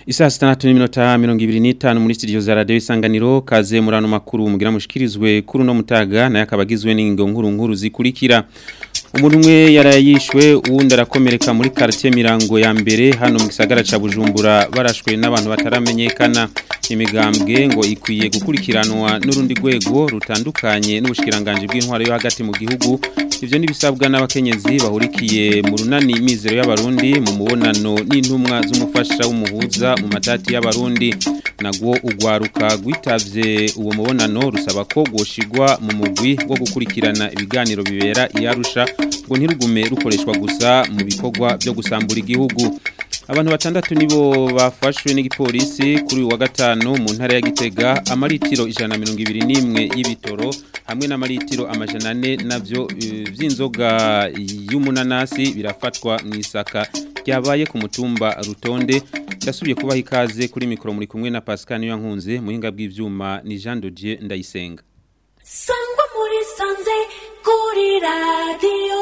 Isa sitandatu n'iminota mirongo ibiri n'itanu muri studio za radio isanganiro kaze murano makuru mugira mushikirizwe kuri uno mutaga naye akaba agizwe n'ingingo nkuru nkuru zikurikira umuntu umwe yarayishwe uwundi arakomereka muri quartier Mirango ya mbere hano mu gisagara ca Bujumbura barashwe n'abantu bataramenyekana imigambwe ngo ikwiye gukurikiranwa n'urundi rwego rutandukanye n'ubushikiranganje bw'intwaro yo hagati mu gihugu ivyo nibisabwa n'abakenyezi bahurikiye mu runani mizero y'abarundi mu mubonano n'intumwa z'umufasha w'umuhuza mu matati y'abarundi nagwo ugwaruka gwitavye uwo mubonano rusaba ko gwoshigwa mu mugwi wo gukurikirana ibiganiro bibera iyarusha ngo ntirugume rukoreshwa gusa mu bikorwa byo gusambura igihugu abantu batandatu nibo bafashwe n'igipolisi kuri uwa gatanu mu ntara ya Gitega amaritiro ijana mirongo ibiri n'imwe y'ibitoro hamwe n'amaritiro amajana ane navyo vy'inzoga y'umunanasi birafatwa mu isaka ryabaye ku mutumba rutonde ndasubiye kubaha ikaze kuri mikoro muri kumwe na Pascal Nkunze muhinga bw'ivyuma ni Jean Dodier Ndayisenga sangwa muri sanze kuri radio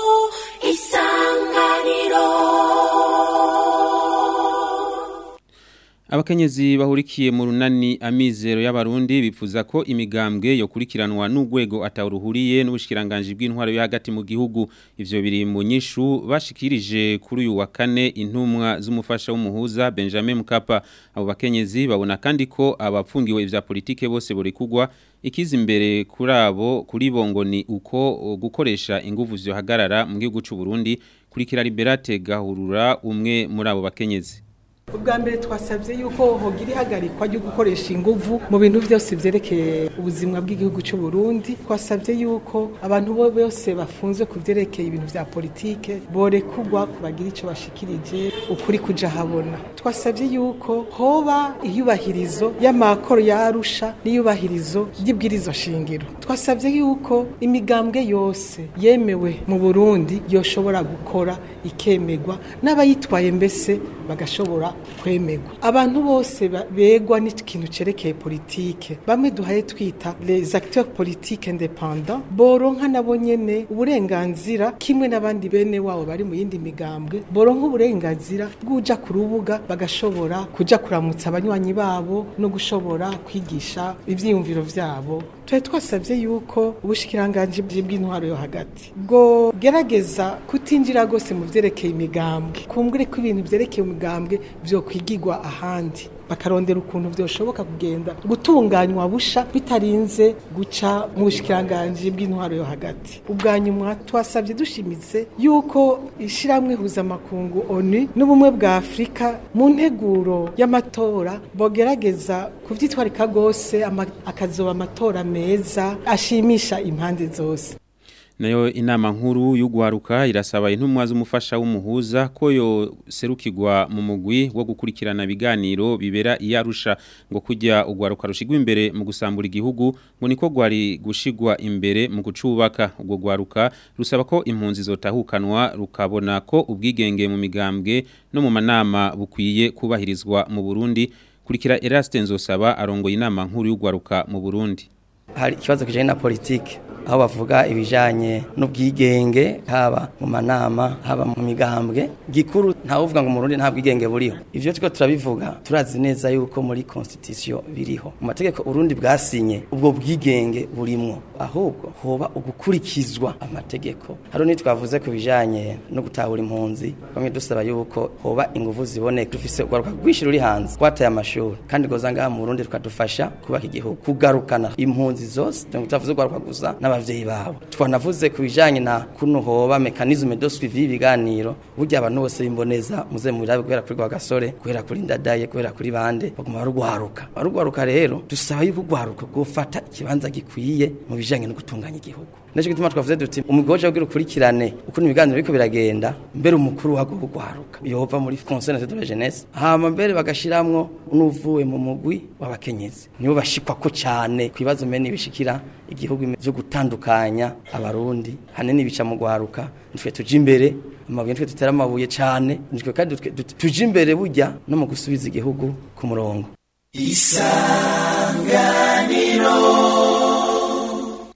isanganiro Abakenyezi bahurikiye mu runani amizero y'abarundi bifuza ko imigambwe yo kurikiranwa n'ugwego atawuruhuriye n'ubushikiranganje bw'intwaro yo hagati mu gihugu ivyo biri mu nyishu bashikirije kuri uyu wa kane intumwa z'umufasha w'umuhuza Benjamin Mkapa abo bakenyezi babona kandi ko abapfungiwe ivya politike bose buri kugwa ikiza imbere kuri abo kuri bongo ni uko gukoresha inguvu zyohagarara mu gihugu c'u Burundi kurikira Liberate Gahurura umwe muri abo bakenyezi ubwa mbere twasabye yuko hogira ihagarikwa ryo gukoresha inguvu mu bintu byose byerekeye ubuzima bw'igihugu cy'u Burundi twasabye yuko abantu bo bose bafunze ku byerekeye ibintu bya politike borekugwa kubagira icyo bashikirije ukuri kuja habona twasabye yuko hoba iyubahirizo y'amakoro ya Arusha n'iyubahirizo ry'ibwirizo shingiro twasabye yuko imigambwe yose yemewe mu Burundi yoshobora gukora ikemegwa n'abayitwaye mbese bagashobora kwemegwa abantu bose begwa n'ikintu cerekeye politike bamwe duhaye twita les acteurs politiques indépendants boronka nabo nyene uburenganzira kimwe n'abandi bene wabo bari mu yindi migambwe boronka uburenganzira bw'uja ku rubuga bagashobora kuja kuramutsa abanywanyi babo no gushobora kwigisha ivyiyumviro vyabo twari twasabye yuko ubushikiranganje bw'intwaro yo hagati bwo gerageza kutinjira gose mu vyerekeye imigambwe kumbure ko ibintu vyerekeye umigambwe vyo kwigirwa ahandi bakarondera ukuntu vyoshoboka kugenda gutunganywa busha bitarinze guca mu bushikiranganje bw'intwaro yo hagati ubwa nyuma twasabye dushimitse yuko ishiramwe huzamakungu ONU n'ubumwe bwa Afrika mu nteguro y'amatora bogerageza kuvyitwarika gose akazoba amatora meza ashimisha impande zose nayo inama nkuru y'ugwaruka irasaba intumwa z'umufasha w'umuhuza ko yo serukirwa mu mugwi wo gukurikirana ibiganiro bibera iyarusha ngo kujya ugwaruka rushigwa imbere mu gusambura igihugu ngo niko gwari gushigwa imbere mu gucubaka ubwo gwaruka rusaba ko impunzi zotahukanwa rukabona ko ubwigenge mu migambwe no mu manama bukwiye kubahirizwa mu Burundi kurikira Eraste Nzosaba arongoye inama nkuru y'ugwaruka mu Burundi hari ikibazo kijanye na politike aho bavuga ibijanye n'ubwigenge haba mu manama haba mu migambwe gikuru ntawuvuga ngo mu Burundi nta bwigenge buriho ivyo tiko turabivuga turazi neza yuko muri constitution biriho mu mategeko Burundi bwasinye ubwo bwigenge burimwo ahubwo hoba ugukurikizwa amategeko haro ni twavuze ku bijanye no gutahura impunzi bamwe dusaba yuko hoba inguvu ziboneka dufise ugaruka gwishira uri hanze kwataye amashuri kandi goza ngaha mu Burundi tukadufasha kubaka igihugu kugarukana impunzi zose tutavuze ugaruka gusa n'abavyeyi babo twanavuze ku bijanye na kuno hoba mechanisme de suivi y'ibiganiro burya abantu bose bimboneza muze murabe guhera kuri gasore guhera kuri ndadaye guhera kuri bande baguma barugwaruka barugwaruka rero dusaba yuko ugwaruka gufata ikibanza gikwiye mu bijanye no gutunganya igihugu Nacho gituma twavuze duti umugoje ugira ukurikirane ukuntu ibiganiro biriko biragenda mbere umukuru wago gugwaruka yova muri conseil national de la jeunesse hama mbere bagashiramwo unuvuye mu mugwi w'abakenyezi nibo bashikwa ko cyane kwibazo mene bishikira igihugu byo gutandukanya abarundi hanene bica mu gwaruka nitwe tuje imbere amabuye nitwe tutera amabuye cyane nitwe kandi tuje imbere burya no mu gusubiza igihugu ku murongo isanganiro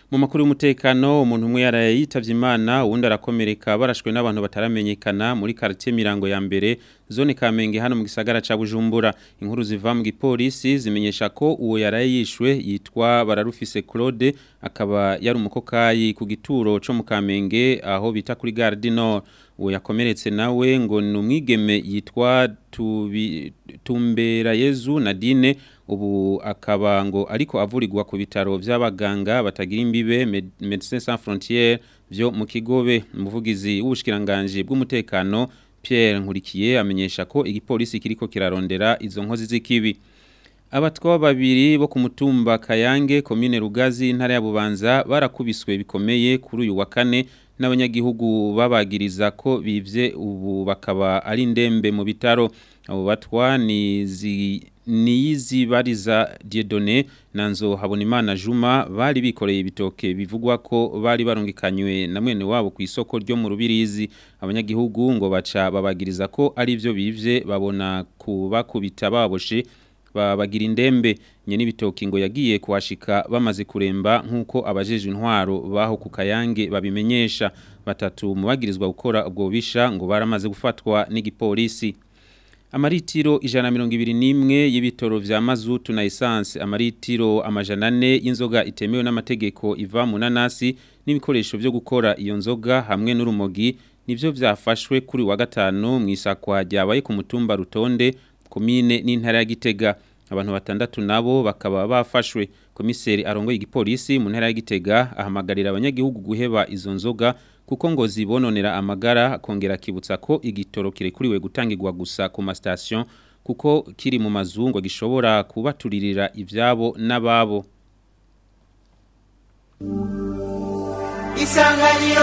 mu makuru y'umutekano umuntu umwe yaraye yitavye imana uwundi arakomereka barashwe n'abantu bataramenyekana muri quartier Mirango ya mbere zone Kamenge hano mu gisagara ca Bujumbura inkuru ziva mu gipolisi zimenyesha ko uwo yaraye yishwe yitwa Bararufise Claude akaba yari umukokayi ku gituro co mu Kamenge aho bita kuri Gare du Nord uwo yakomeretse nawe ngo ni umwigeme yitwa Tubi- Tumbera Yezu Nadine ubu akaba ngo ariko avurirwa ku bitaro by'abaganga batagira imbibe Med- Médecins Sans Frontières byo mu kigobe umuvugizi w'ubushikiranganje bw'umutekano Pierre Nkurikiye amenyesha ko igipolisi kiriko kirarondera izo nkozi z'ikibi Abatwa babiri bo ku mutumba Kayange komine Rugazi intara ya Bubanza barakubiswe bikomeye kuri uyu wa kane n'abanyagihugu babagiriza ko bivye ubu bakaba ari ndembe mu bitaro abo batwa ni zi niyizibariza Dieudonné nanzo Habonimana Juma bari bikoreye ibitoke bivugwa ko bari barungikanywe na mwene wabo ku isoko ryo mu rubirizi abanyagihugu ngo baca babagiriza ko ari byo bivye babona kubakubita baboshe babagira indembe nyene ibitoki ngo yagiye kuhashika bamaze kuremba nk'uko abajeje intwaro baho ku kayange babimenyesha batatu mu bagirizwa gukora ubwo bisha ngo baramaze gufatwa n'igipolisi Amaritiro ijana mirongo ibiri n'imwe y'ibitoro vya mazutu na essence amaritiro amajana ane y'inzoga itemewe n'amategeko iva mu nanasi n'ibikoresho vyo gukora iyo nzoga hamwe n'urumogi nivyo vyafashwe kuri wa gatanu mu isakwa ryabaye ku mutumba rutonde komine n'intara ya Gitega abantu batandatu nabo bakaba bafashwe komiseri arongoye igipolisi mu ntara ya Gitega ahamagarira abanyagihugu guheba izo nzoga kuko ngo zibononera amagara akongera akibutsa ko igitoro kirekuriwe gutangirwa gusa ku mastation kuko kiri mu mazungu gishobora kubaturirira ivyabo n'ababo isanganiro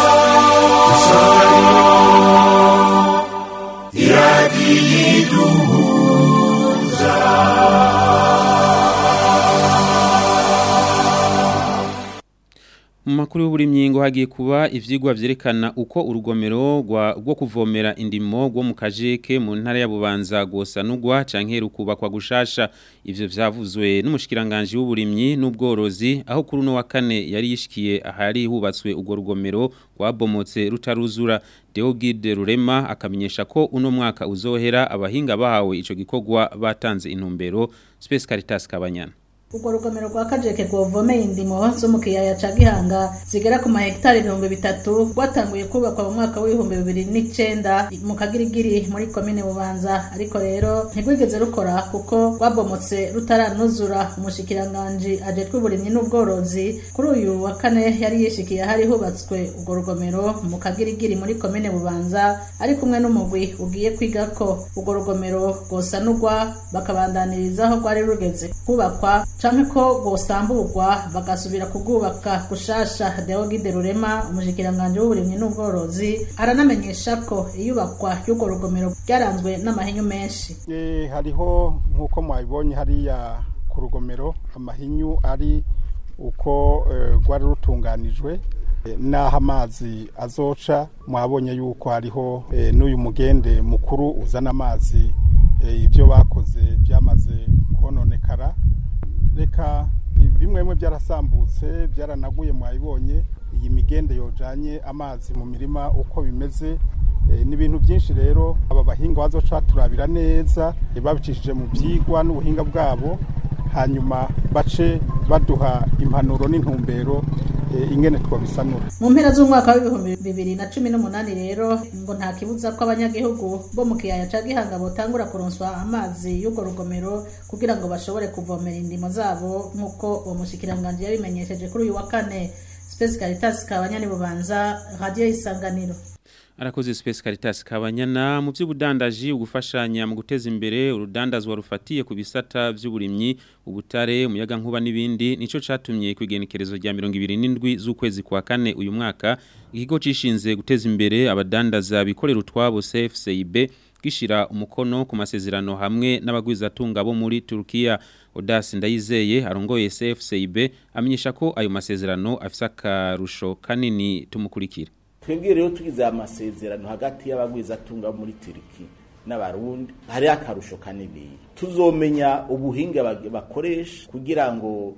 Mu makuru y'uburimyi ngo hagiye kuba ivyigwa vyerekana uko urugomero rwa- rwo kuvomera indimo rwo mu kajeke mu ntara ya Bubanza gwosanurwa canke rukubakwa gushasha ivyo vyavuzwe n'umushikiranganje w'uburimyi n'ubworozi aho kuri uno wa kane yari yishikiye ahari hubatswe urwo rugomero rwabomotse rutaruzura Deogide Rurema akamenyesha ko uno mwaka uzohera abahinga bahawe ico gikorwa batanze intumbero Space Caritas Kabanyana urwo rugomero rwa kajeke rwovomeye indimo zo mu kiyaya ca gihanga zigera ku mahegitari ibihumbi bitatu rwatanguye kubakwa mu mwaka w'ibihumbi bibiri n'icenda mu kagirigiri muri komine bubanza ariko rero ntirwigeze rukora kuko rwabomotse rutaranuzura umushikiranganji ajejwe uburimyi n'ubworozi kuri uyu wa kane yari yishikiye ahari hubatswe urwo rugomero mu kagirigiri muri komine bubanza ari kumwe n'umugwi ugiye kwiga ko urwo rugomero rwosanurwa bakabandaniriza aho rwari rugeze kubakwa canke ko rwosamburwa bagasubira kugubaka gushasha Deogide Rurema umushikiranganje w'uburimyi n'ubworozi aranamenyesha ko iyubakwa y'urwo rugomero ryaranzwe n'amahinyu menshi Eh, hariho nk'uko mwabibonye hariya ku rugomero amahinyu ari uko eh, rwari rutunganijwe eh, n'aho amazi azoca mwabonye yuko hariho eh, n'uyu mugende mukuru uzana amazi eh, ibyo bakoze byamaze kononekara reka bimwe bimwe byarasambutse byaranaguye mwabibonye iyi migende yojanye amazi mu mirima uko bimeze Eh, ni ibintu byinshi rero aba bahinga bazoca turabira neza eh, babicishije mu byigwa n'ubuhinga bwabo hanyuma bace baduha impanuro n'intumbero eh, ingene twabisanura mu mpera z'umwaka w'ibihumbi bibiri na cumi n'umunani rero ngo nta kibuza ko abanyagihugu bo mu kiyaya ca gihanga botangura kuronswa amazi y'urwo rugomero kugira ngo bashobore kuvomera indimo zabo nk'uko uwo mushikiranganji yabimenyesheje kuri uyu wa kane Space Caritas Kabanyani Bubanza Radio Isanganiro Arakoze Space Caritas Kabanyana mu by'ubudandaji ugufashanya mu guteza imbere urudandazwa rufatiye ku bisata by'uburimyi ubutare umuyaga nkuba n'ibindi nico catumye kwigenekerezo rya 27 z'ukwezi kwa kane uyu mwaka ikigo cishinze guteza imbere abadandaza bikorera utwabo CFCIB gishira umukono ku masezerano hamwe n'abagwizatunga bo muri Turkiya Odas Ndayizeye arongoye CFCIB amenyesha ko ayo masezerano afise akarusho kanini tumukurikira twebwe rero tugize amasezerano hagati y'abagwizatunga bo muri Turiki n'abarundi hari akarusho kanini tuzomenya ubuhinga bag- bakoresha kugira ngo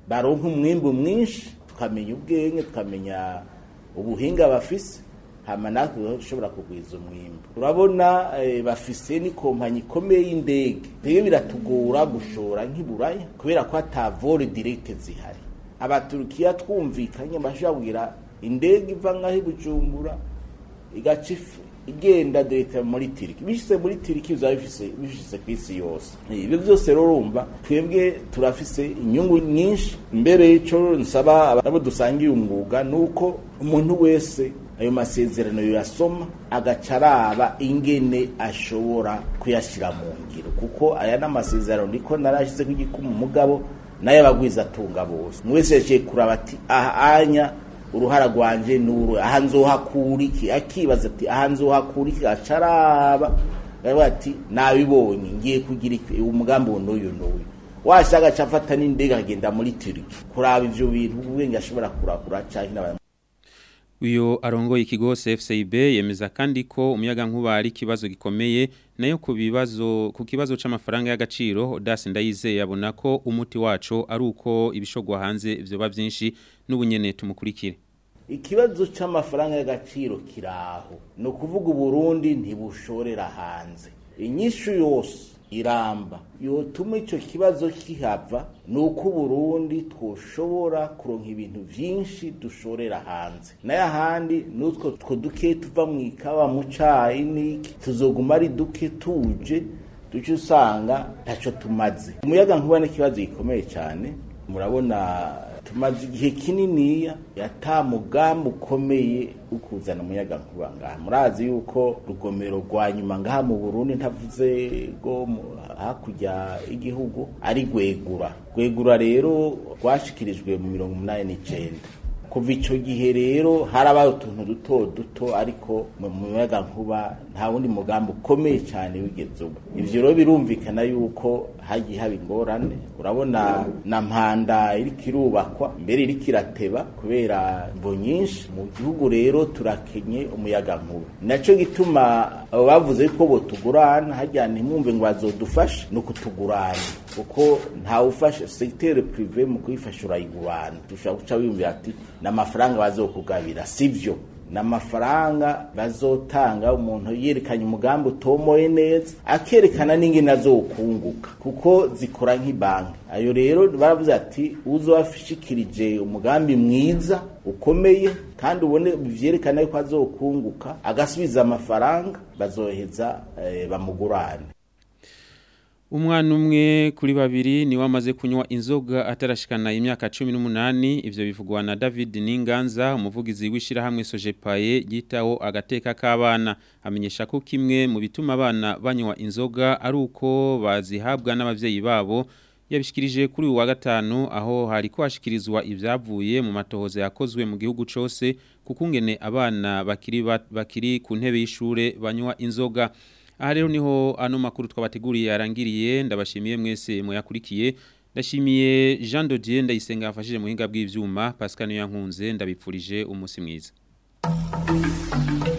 baronka umwimbu mwinshi tukamenya ubwenge tukamenya ubuhinga bafise hama natwe dushobora kugwiza umwimbu urabona eh, bafise n'ikompanyi ikomeye y'indege rero biratugora gushora nk'iburaya kubera ko ata vore direkte zihari abaturukiya twumvikanye bashobora kugira indege iva ngaho i bujumbura igaca ifu igenda direct muri tiriki bishyize muri tiriki bizaba bifise bifise ku isi yose ibyo byose rero urumva twebwe turafise inyungu nyinshi mbere y'ico nsaba abo dusangiye umwuga ni uko umuntu wese ayo masezerano yasoma agaca araba ingene ashobora kuyashyira mu ngiro kuko aya ni amasezerano niko narashyize ku gikumu umugabo nayo abagwiza atunga bose umwe wese yaciye kuraba ati aha anya uruhara rwanje nuru aha nzohakura iki akibaza ati aha nzohakura iki acaraba aravuga ati nabibonye ngiye kugira iki umugambi uwo n'uyu n'uyu washaka aca afata n'indege akagenda muri turiki kuraba ivyo bintu ubwenge ashobora kurakura canke n'abanya Uyo arongoye ikigo CFCIB yemeza kandi ko umuyaga nkuba ari kibazo gikomeye nayo ku bibazo ku kibazo c'amafaranga y'agaciro Odas Ndayize yabona ko umuti waco ari uko ibishogwa hanze vyoba vyinshi n'ubunyene tumukurikire ikibazo c'amafaranga y'agaciro kiraho ni ukuvuga uburundi ntibushorera hanze inyishu yose iramba yotuma ico kibazo kihava ni uko uburundi twoshobora kuronka ibintu vyinshi dushorera hanze nayo ahandi n'utwo two duke tuva mu ikawa mu cayi n'iki tuzoguma ari duke tuje duce usanga ntaco tumaze umuyaga nkuba n'ikibazo gikomeye cane murabona tumaze igihe kininiya yata mugambi ukomeye wo kuzana umuyaga nkuba ngaha murazi yuko rugomero rwa nyuma ngaha mu burundi ntavuze go mu- hakurya y'igihugu ari rwegura rwegura rero rwashikirijwe mu mirongo umunani n'icenda kuva ico gihe rero harabaye utuntu duto duto ariko mu muyaga nkuba nta wundi mugambi ukomeye cyane wigeze uba ivyo rero birumvikana yuko hagiye haba ingorane urabona na mpanda iriko irubakwa mbere iriko irateba kubera mvo nyinshi mu gihugu rero turakenye umuyaga nkuba naco gituma abo bavuze yuko botugurana harya ntimwumve ngo bazodufashe ni ukutugurana kuko ntawufashe secteur privé mu kuyifasha urayigurana dushobora guca wiyumvira ati n'amafaranga bazokugabira sivyo n'amafaranga bazotanga umuntu yerekanye umugambi utomoye neza akerekana n'ingene azokunguka kuko zikora nk'ibanki ayo rero baravuze ati uzobashikirije umugambi mwiza ukomeye kandi ubone vyerekana yuko azokunguka agasubiza amafaranga bazoheza eh, bamugurane Umwana umwe kuri babiri ni wamaze kunywa inzoga atarashikana imyaka 18 ivyo bivugwa na David Ninganza umuvugizi wishira hamwe Sojepaye gitaho agateka k'abana amenyesha ko kimwe mu bituma abana banywa inzoga ari uko bazihabwa n'abavyeyi babo yabishikirije kuri uyu wa gatanu aho hari kwashikirizwa ivyavuye mu matohoza yakozwe mu gihugu cose kukungene abana bakiri bat- bakiri ku ntebe y'ishure banywa inzoga aha rero niho ano makuru twabateguriye yarangiriye ndabashimiye mwese muyakurikiye ndashimiye Jean Dodier ndayisenga yafashije mu hinga bw'ivyuma Pascal Nyankunze ndabipfurije umunsi mwiza